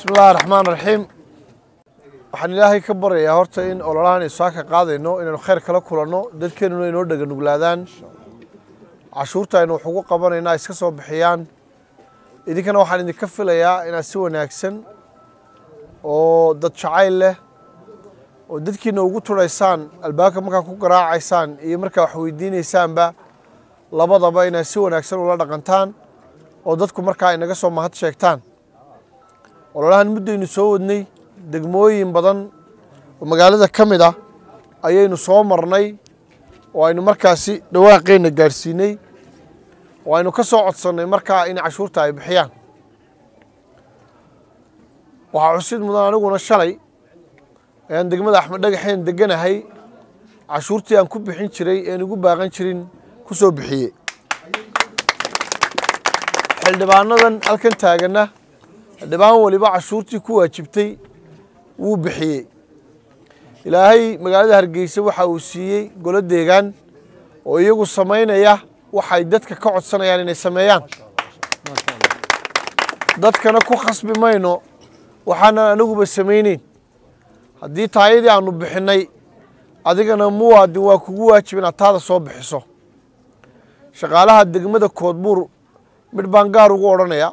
bismi illahi raxmaan raxiim waxaan ilaahay ka baryayaa horta in ololahan isaaka qaadayno inaynu khayr kala kulanno dadkeenuna inoo dhega nuglaadaan cashuurta aynu wax ugu qabanaynaa iska soo bixiyaan idinkana waxaan idinka filayaa inaad si wanaagsan oo dad jacayl leh oo dadkiina ugu turaysaan albaabka markaa ku garaacaysaan iyo markaa wax weydiinaysaanba labadaba inaad si wanaagsan ula dhaqantaan oo dadku markaa inaga soo mahad sheegtaan ololahan muddaynu soo wadnay degmooyin badan oo magaalada ka mid ah ayaynu soo marnay oo aynu markaasi dhawaaqeenna gaadhsiinay oo aynu ka soo codsannay markaa in cashuurta ay bixiyaan waxaa xusid mudan aniguna shalay ayaan degmada axmed dhagaxeen deganahay cashuurtii aan ku bixin jiray een igu baaqan jirin ku soo bixiyey xildhibaanadan halkan taaganna xildhibaan waliba cashuurtii ku waajibtay wuu bixiyey ilaahay magaalada hargeysa waxa uu siiyey golo deegaan oo iyagu samaynaya waxay dadka ka codsanayaan inay sameeyaan dadkana ku khasbi mayno waxaanan aniguba samayneyn haddii taayadii aanu bixinnay adigana muwaadin waa kugu waajib inaad taada soo bixiso shaqaalaha degmada koodbuur midh baan gaar ugu odhanayaa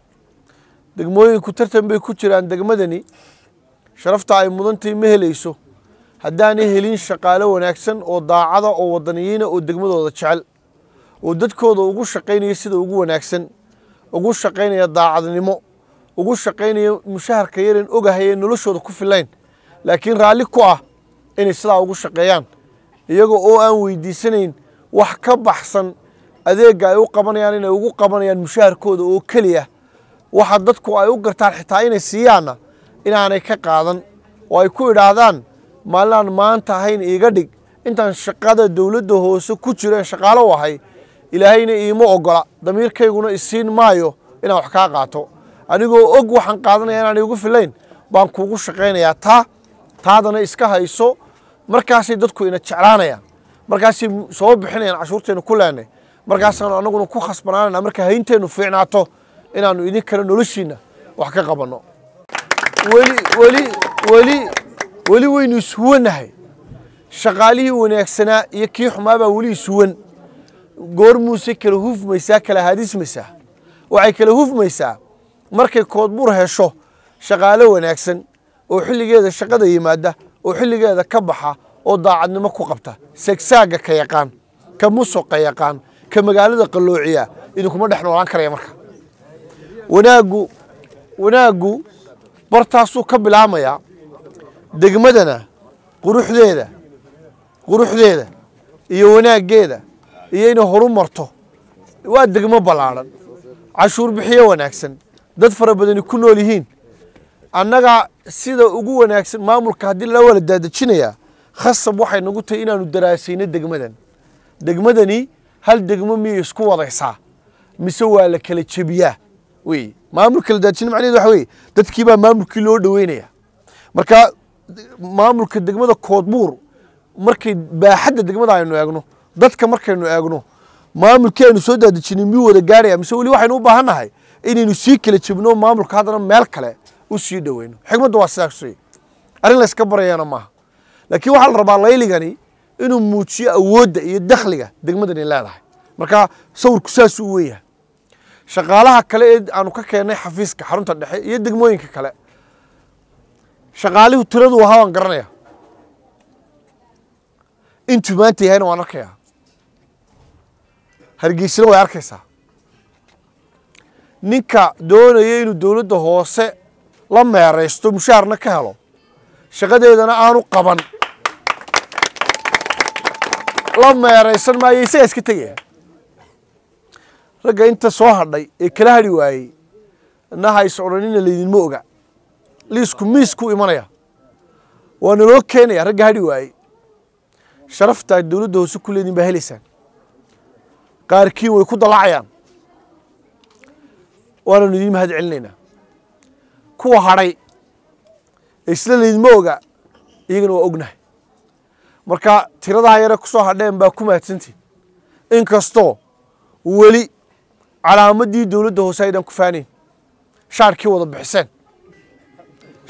degmooyinku tartan bay ku jiraan degmadani sharafta ay mudantahay ma helayso haddaanay helin shaqaalo wanaagsan oo daacada oo wadaniyiina oo degmadooda jecel oo dadkooda ugu shaqaynaya sida ugu wanaagsan ugu shaqaynaya daacadnimo ugu shaqaynaya mushaharka yaran ogahayee noloshooda ku filayn laakiin raalli ku ah inay sidaa ugu shaqeeyaan iyaga oo aan weydiisanayn wax ka baxsan adeegga ay u qabanayaan inay ugu qabanayaan mushaharkooda oo keliya waxa dadku ay u gartaan xitaa inay siiyaanna inaanay ka qaadan oo ay ku idhaahdaan maalinaan maanta ahayn iiga dhig intaan shaqada dowladda hoose ku jiro een shaqaalo u ahay ilaahayna iima ogola damiirkayguna isiin maayo inaan wax kaa qaato anigoo og waxaan qaadanaya inaan iigu filayn baan kuugu shaqaynayaa taa taadana iska hayso markaasay dadku ina jeclaanayaan markaasay soo bixinayaan cashuurteennu ku leenay markaasaanu annaguna ku khasbanaanayna marka haynteennu fiicnaato inaannu idinkana noloshiinna wax ka qabanno weli weli weli weli waynu ishuwannahay shaqaalihii wanaagsanaa iyo kii xumaabaa weli ishuwan goormuusay kala hufmaysaa kala haadismaysaa waxay kala hufmaysaa markay koodbuur hesho shaqaalo wanaagsan oo xilligeeda shaqada yimaada oo xilligeeda ka baxa oo daacadnimo ku qabta segsaagga ka yaqaan ka musuqa yaqaan ka magaalada qalloociya idinkuma dhex noolaan karaya marka wanaaggu wanaaggu bartaasuu ka bilaamayaa degmadana quruxdeeda quruxdeeda iyo wanaaggeeda iyo inay horu marto waa degmo ballaadhan cashuur bixiyo wanaagsan dad fara badani ku nool yihiin annaga sida ugu wanaagsan maamulka haddii lala wala daadejinayaa khasab waxay nagu tahay inaanu daraasayno degmadan degmadani hal degmo miyay isku wadaysaa mise waa la kala jebiyaa wey maamulka la daadejina macnaheedu waxa weye dadkii baa maamulkii loo dhoweynaya marka maamulka degmada koodbuur markay baaxadda degmada aynu eegno dadka markaynu eegno maamulkii aynu soo daadejinay miyuu wada gaaraya mise weli waxaynu u baahan nahay inaynu sii kala jebno maamulka haddana meel kale u sii dhoweyno xigmadda waa sidaas wey arrin la iska barayana maaha laakiin waxaa la rabaa layligani inuu muujiyo awoodda iyo dakhliga degmadani leedahay marka sawirku saas u weeyahay shaqaalaha kale ee aanu ka keennay xafiiska xarunta dhexe iyo degmooyinka kale shaqaalihu tiradu ahaa waan garanaya intuu maanta yahayna waan arkayaa hargeysina way arkaysaa ninka doonaya inuu dowladda hoose la meeraysto mushaharna ka helo shaqadeedana aanu qaban la meeraysan maayo isagaa iska tegaya ragga inta soo hadhay ee kala hadhi waayey nahays odhanina laydinma oga liisku miisku imanaya waa naloo keenaya ragga hadhi waayey sharaftaa dowladda hoose ku leedin baa helaysaan qaarkiin way ku dallacayaan waananu idiin mahad celinaynaa kuwa hadhay ee isla laydinma oga iyagana waa ognahay marka tiradaa yare ku soo hadheen baa ku mahadsantiin inkastoo weli calaamadii dowladda hoose aydan ku faanayn shaarkii wada bixiseen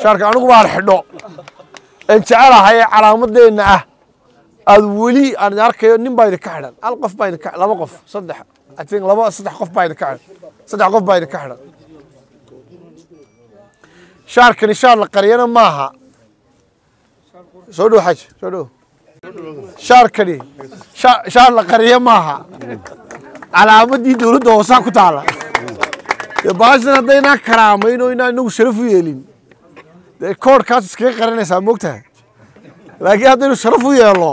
shaarka anigu baan xidho aan jecelahay ee calaamadeenna ah aad weli aan arkayo nin baa idinka xidhan hal qof baa idinka laba qof saddex I think laba saddex qof baa idinka xidhan saddex qof baa idinka xidhan shaarkani shaar la qariyana maaha soo dhow xaj soo dhow shaarkani sha- shaar la qariya maaha calaamadii dowladda hoosaa ku taala dee baashan haddaynaa karaamayn oo inaan inagu sharaf u yeelin dee koodhkaas iskaga qarinaysaa moogtahay laakiin haddaynu sharaf u yeelno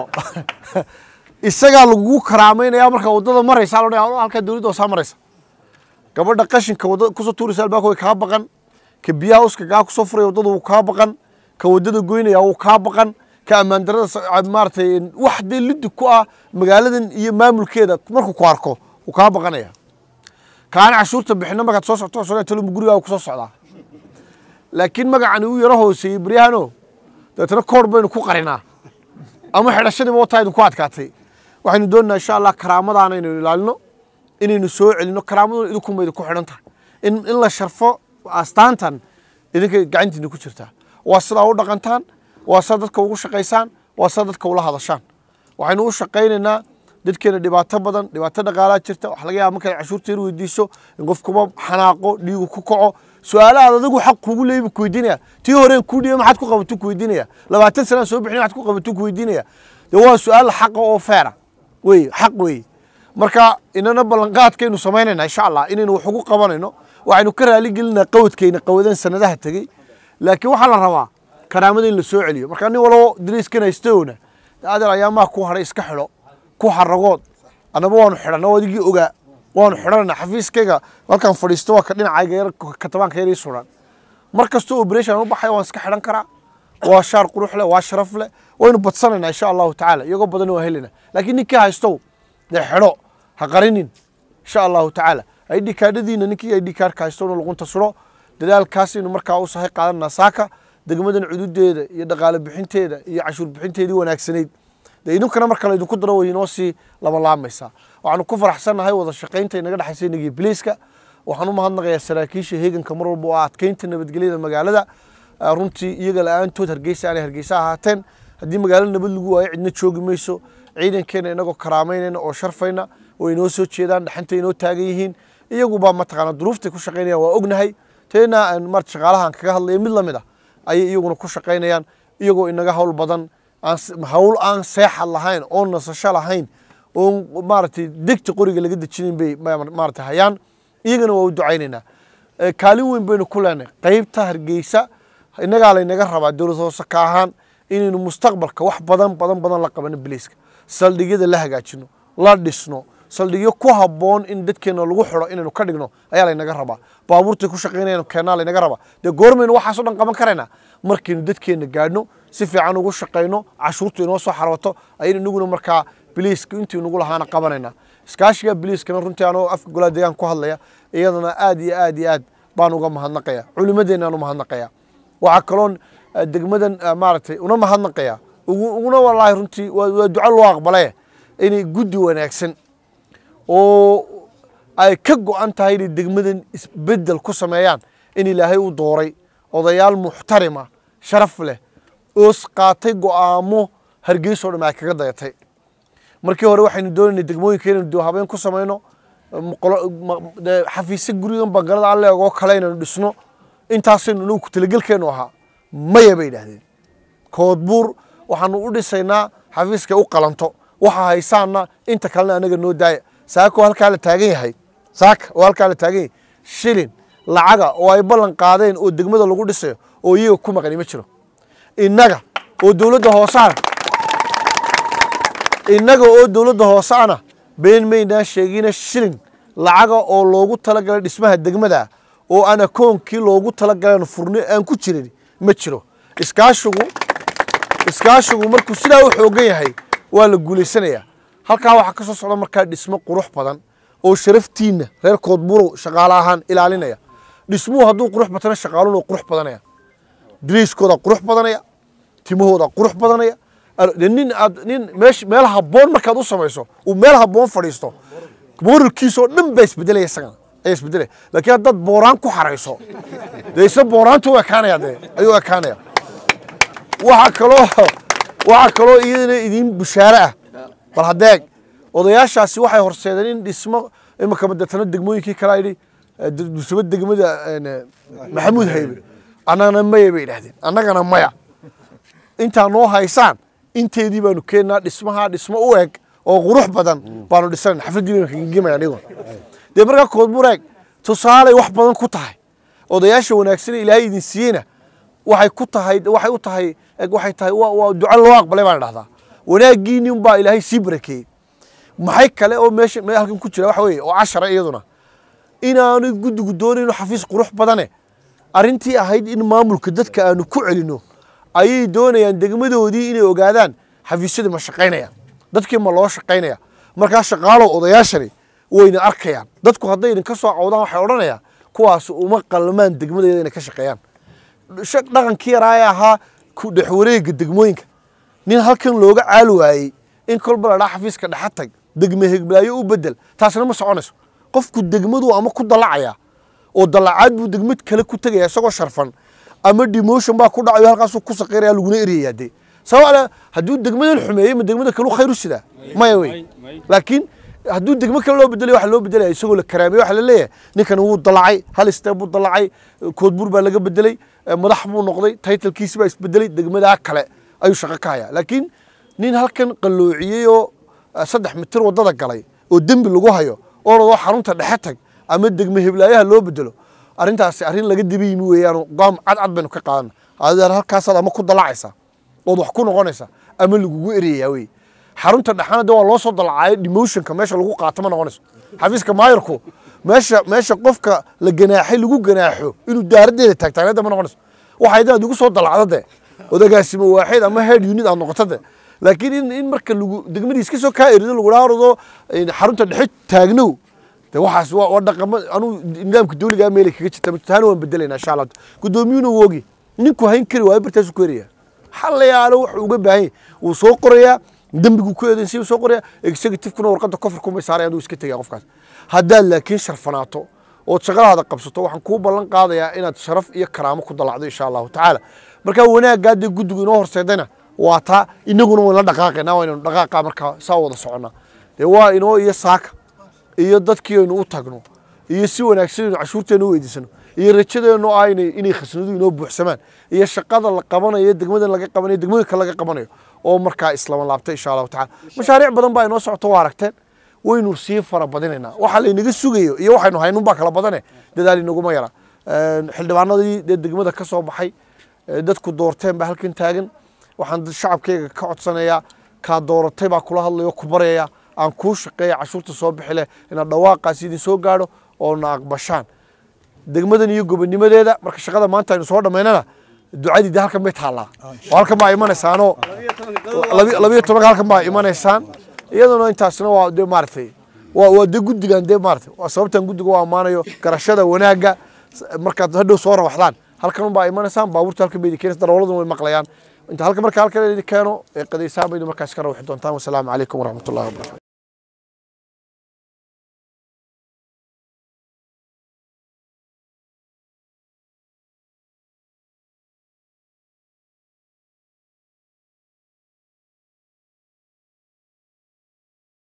isagaa lagugu karaamaynaya marka waddada maraysa loo halkaa dowladda hoosaa maraysa gabadha qashinka wadada kusoo tuuraysa albaabka way kaa baqan ka biyaha uska gaa kusoo furaya waddada wuu kaa baqan ka waddada goynaya wuu kaa baqan ka ammaan darada sa- maaragtay wax dee liddi ku ah magaaladan iyo maamulkeeda markuu ku arko wuu kaa baqanaya kaana cashuurta bixina markaad soo socoto soo talo gurigaaga kusoo socdaa laakiin magacani uu yaro hooseeyey beryahano dabeetana koor baynu ku qarinaa ama xidhashadiiba wataa idinku adkaatay waxaynu doonaynaa insha allah karaamadaana inaynu ilaalino inaynu soo celino karaamaduna idinkunba idinku xidhan tahay in, in la sharfo astaantan idinka gacantiina ku jirtaa waa sidaa u dhaqantaan waa sidaa dadka ugu shaqaysaan waa sidaa dadka ula hadashaan waxaynu u shaqaynaynaa dadkeena dhibaato badan dhibaato dhaqaalaa jirta waxa laga yaaba markaad cashuurta yar weydiiso in qofkuba xanaaqo dhiigu ku kaco su-aalahaad adigu xaq kugu leeyi buu ku weydiinaya tii horeen kuu dhiibay maxaad ku qabatuu ku weydiinaya labaatan sanaan soo bixin maxaad ku qabatuu ku weydiinaya dee waa su-aal xaqa oo feera wey xaq weeye marka inana ballanqaadkaynu samaynayna insha allah inaynu wax ugu qabanayno waxaynu ka raali gelinaa qawadkayna qawadan sanadaha tegey laakiin waxaa la rabaa karaamada in la soo celiyo marka nin walbo dariiskan haystowna adeer ayaamaha ku hadhay iska xidho ku xaragood annaba waanu xidhanna waa adigii ogaa waanu xidhanana xafiiskayga halkaan fadhiisto waa ka dhinacayga yar katabaanka yar ii suran mar kastoo operation aan u baxay waan iska xidhan karaa waa shaar qurux leh waa sharaf leh waynu badsanaynaa insha allahu tacaala iyagoo badan waa helina laakiin ninkii haystow dee xidho ha qarinin insha allahu tacaala id kaadhadiina ninkii id kaarka haystowna luqunta suro dadaalkaasaynu markaa u sahay qaadanaa saaka degmadan cududeeda iyo dhaqaale bixinteeda iyo cashuur bixinteedii wanaagsanayd dee idinkana marka laydinku daro way inoo sii labalaamaysaa waxaanu ku faraxsannahay wada shaqaynta inaga dhexaysa inagiyo biliiska waxaan u mahadnaqayaa saraakiisha heeganka mar walba oo adkeynta nabadgelyada magaalada Ah, runtii iyaga la-aantood hargeysa aanay hargeysa ahaateen haddii magaalo nabad lagu waayo cidna joogi mayso ciidankeena inagoo karaameynayna oo sharfayna oo inoo soo jeedaan dhaxanta inoo taagan yihiin iyagubaa mataqaana duruuftay ku shaqaynayaan waa ognahay teena aan maarata shaqaalahan kaga hadlaya mid lamid ah ayay iyaguna ku shaqaynayaan iyagoo inaga hawl badan aan s- hawl aan seexad lahayn oo nasasho lahayn oo maaragtay degta qoriga laga dejinin bay ma- maarata hayaan iyagana waa u ducaynaynaa Eh, kaalin weyn baynu ku leenahay qaybta hargeysa innagaa laynaga rabaa dowlad hoose ka ahaan inaynu mustaqbalka wax badan badan badan la qabano biliiska saldhigyada la hagaajino la dhisno saldhigyo ku habboon in dadkeena lagu xidho inaynu ka dhigno ayaa laynaga rabaa baabuurtay ku shaqaynayaan keenaa laynaga rabaa dee goormaynu waxaasoo dhan qaban karaynaa markaynu dadkeena gaadhno si fiican ugu shaqayno cashuurtu inoo soo xarwato ayaynu inaguna markaa biliiska intii nagu lahaana qabanaynaa iskaashiga biliiskana runtii anoo afka golaha deegaan ku hadlaya iyadana aad iyo aad iyo aad baan uga mahadnaqaya culimadeennaan u mahadnaqaya waxaa kaloon eh, degmadan eh, maaragtay una mahadnaqaya ugu- uguna walaahi runtii waa waa duco loo aqbale inay guddi wanaagsan oo ay ka go-an tahay inay degmadan isbedel ku sameeyaan in ilaahay u dooray odayaal muxtarima sharaf leh oo s- qaatay go-aamo hargeysa oo dham ay kaga dayatay markii hore waxaynu doonaynay degmooyinka inaynu dib habeen ku samayno m- qolo- ma- dee xafiisyo gurigan bangalada alleeg oo kale inaynu dhisno intaasaynu inagu kutalagelkeenu ahaa maya bay idhaahdeen koodbuur waxaanu u dhisaynaa xafiiskay u qalanto waxa haysaana inta kalena anaga noo daaya saaka oo halkaa la taagan yahay saaka oo halkaa la taagan yahay shilin lacaga oo ay ballan qaadeen oo degmada lagu dhisayo oo iyaga ku maqani ma jiro innaga oo dowladda hoosaana innaga oo dowladda hoose ana been maynaa sheegina shilin lacaga oo loogu talagalay dhismaha degmada oo aan akoonkii loogu talagalan furni aan ku jirin ma jiro iskaashigu iskaashigu markuu sidaa u xoogan yahay waa la guulaysanayaa halkaa waxaa ka soo socda markaa dhismo qurux badan oo sharaftiinna reer koodburow shaqaale ahaan ilaalinaya dhismuhu hadduu qurux batana shaqaaluna waa qurux badanaya diriiskooda qurux badanaya timahooda qurux badanaya Ar- dee nin aad nin meesh meel habboon markaad u samayso uu meel habboon fadhiisto moralkiisa oo dhan baa isbedelaya isagana ayaa isbedelaya laakiin haddaad booraan ku xarayso dee isna booraantu u ekaanaya dee ayuu ekaanaya waxaa kaloo waxaa kaloo iyadana idin bushaare ah bal hadeeg odayaashaasi waxay horseedeen in dhismo imika madeetana degmooyinkii kale yidhi dusaba degmada maxamuud haybe annagana maya bay idhahdeen annagana maya intaa noo haysaan inteedii baanu keennaa dhismaha dhismo u eg oo qurux badan baanu dhisanan xafladdii baynu kagegimaya anigo dee markaa koodbureeg tusaaley wax badan ku tahay odayaasha wanaagsan ee ilaahay idin siiyeyna waxay ku tahay waxay u tahay waxay tahay waa waa duco loo aqbalay baan idhahdaa wanaaggiinni unbaa ilaahay sii barakeeyey maxay kale oo meesha me halkan ku jira waxa weeye oo cashara iyaduna inaanu guddigu doonayno xafiis qurux badane arrintii ahayd in maamulka dadka aanu ku celino ayay doonayaan degmadoodii inay ogaadaan xafiisyadii ma shaqaynayaan dadkii ma loo shaqaynaya markaa shaqaalow odayaashani wayna arkayaan dadku hadday idinka soo cawdaan waxay odhanayaan kuwaas uma qalmaan degmadeeda inay ka shaqeeyaan dhaqankii yaraa ee ahaa ku dhex wareega degmooyinka nin halkan looga caali waayey in kolba la dhaa xafiiska dhexa tag degme hegbaayo u bedel taasna ma soconayso qofku degmadu ama ku dallacaya oo dallacaad buu degmad kale ku tegaya isagoo sharfan ama demotion baa ku dhacayo halkaasuu ku saqiiraya laguna eryayaa dee sabab hadduu degmadan xumeeyey ma degmada kale u khayr u sidaa maya wey laakiin hadduu degmo kale loo bedelay waxa loo bedelaya isagoo la karaamay waxa la leeyahay ninkan wuu dallacay hal isteeb buu dallacay koodbuur baa laga bedelay madax buu noqday taytalkiisi baa isbedelay degmadaa kale ayuu shaqo ka hayaa laakiin nin halkan qalloociyey oo saddex mitir waddada galay oo dembi lagu hayo oo ladoo xarunta dhexe tag ama degme heblaayaha loo bedelo arrintaasi arrin laga dibi yimi weeyaan go'aam cadcad baynu ka qaadana adeer halkaasaad ama ku dallacaysa ood wax ku noqonaysa ama lagugu ereyayaa wey xarunta dhexana de waa loo soo dalacayo demotionka meesha lagu qaato ma noqonayso xafiiska maayarku meesha meesha qofka la ganaaxay lagu ganaaxo inuu daaraddeeda taagtaagneeda ma noqonayso waxay inaad igu soo dalacdo de odagaasimo waaxid ama head unit aad noqoto de laakiin in in marka lagu degmadiis ka soo kaa erido lagu dhaarado xarunta dhexe taagnow de waxaas waa waa dhaqamo anuu nidaamka dawligaa meelay kaga jirta taana waan bedelaynaa insha allah guddoomiyuuna wogi ninku hayn kari waayo bartaasuu ku eraya xalayaalo wuxuu uga baahan yahay wuu soo qorayaa dembigu ku eedan sii soo qoraya executive-kuna warqadda kofarku may saaraya aduu iska tegaya qofkaas haddaad laakiin sharfanaato ood shaqadaada qabsato waxaan kuu ballan qaadayaa inaad sharaf iyo karaamo ku dalacdo insha allahu tacaala markaa wanaaggaa dee guddigu inoo horseedayna waa taa inaguna wayn la dhaqaaqaynaa waa inaynu dhaqaaqa markaa saa wada soconnaa dee waa inoo iyo saaka iyo dadkii aynu u tagno iyo si wanaagsan aynu cashuurteena u weydiisano iyo rajadeennu ah inay inay khasnadu inoo buuxsamaan iyo shaqada la qabanayo degmadan laga qabanayo degmooyinka laga qabanayo oo markaa islama laabtay insha allahu tacala mashaariic badan baa inoo socoto waa aragteen waynu sii fara badinaynaa waxa laynaga sugayo iyo waxaynu haynun baa kala badane dadaal inaguma yara xildhibaanadii dee degmada ka soo baxay dadku doorteen baa halkan taagan waxaan shacabkayga ka codsanayaa kaa dooratay baa kula hadlayo ku baryaya aan kuu shaqeeya cashuurta soo bixi leh inaad dhawaaqaas idin soo gaadho oo na aqbashaan degmadan iyo gobonimadeeda marka shaqada maanta aynu soo dhammaynana ducadii de halkan bay taallaa oo halkan baa imanaysaanoo labiyo tobanka halkan baa imanaysaan iyaduna intaasna waa de maaragtay waa waa de guddigan de maaragtay waa sababtan guddiga u ammaanayo garashada wanaagga markaad hadhow soo rawaxdaan halkan unbaa imanaysaan baabuurta halkan bay idin keenaysa darooladuna way maqlayaan inta halka marka halkan idin keeno ee qadaysaan baydu markaas ka rawaxi doontaan wasalaamu calaykum waraxmatullahi wabarakatu